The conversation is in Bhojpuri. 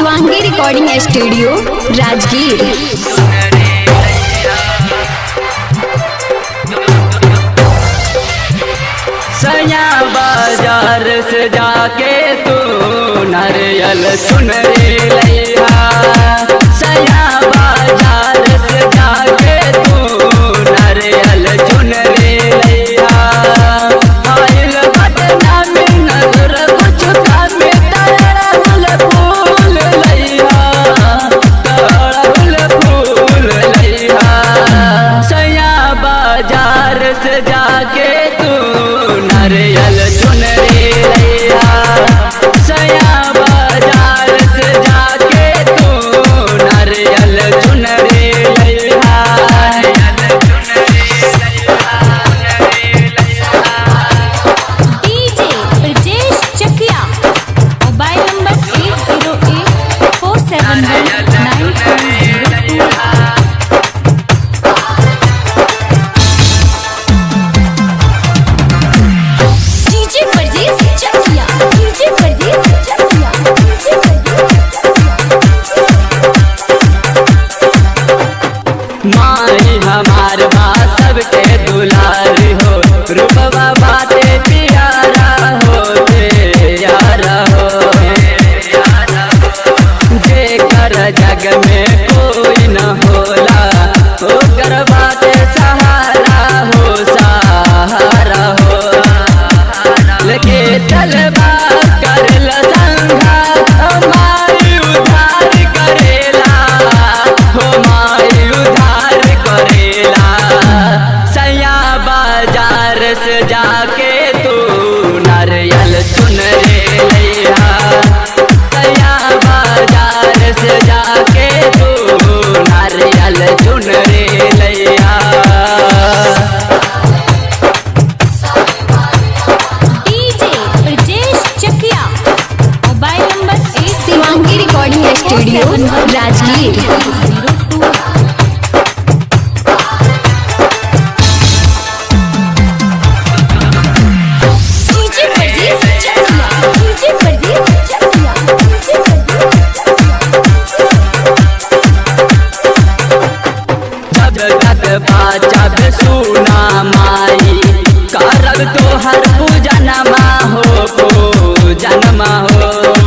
शिवांगी रिकॉर्डिंग स्टूडियो राजगीर सया बाजार से जाके तू नारियल सुन रे लैया सया बाजार से जाके तू नारियल चुन रे लैया आइल घटना में नजर कुछ कामे तरल फूल लैया तरल फूल लैया सया बाजार से जाके तू नारियल चुन रे लैया सया बाजार से जाके तू नारियल चुन रे लैया DJ Brajesh Chakia mobile number eight zero eight four seven one nine four zero two DJ Brajesh Chakia DJ Brajesh Chakia DJ Brajesh माई हमार बा सबके दुलारी हो रूपवा बाते प्यारा हो यारा हो जेकर जग में कोई न होला ओकर बाते सहारा हो सहारा हो लेके चलबा करल संघा माई उधार करेला हो माई उधार करेला सया बाजार से जाके तू नारियल चुन रे लैया सया बाजार से जाके तू नारियल चुन रे लैया DJ Brajesh Chakia mobile number eight Shivangi recording studio Rajgir zero two DJ Brajesh Chakia DJ Brajesh Chakia DJ Brajesh जब तक बाजब सुना माई करब तोहर पूजनमा हो पूजनमा हो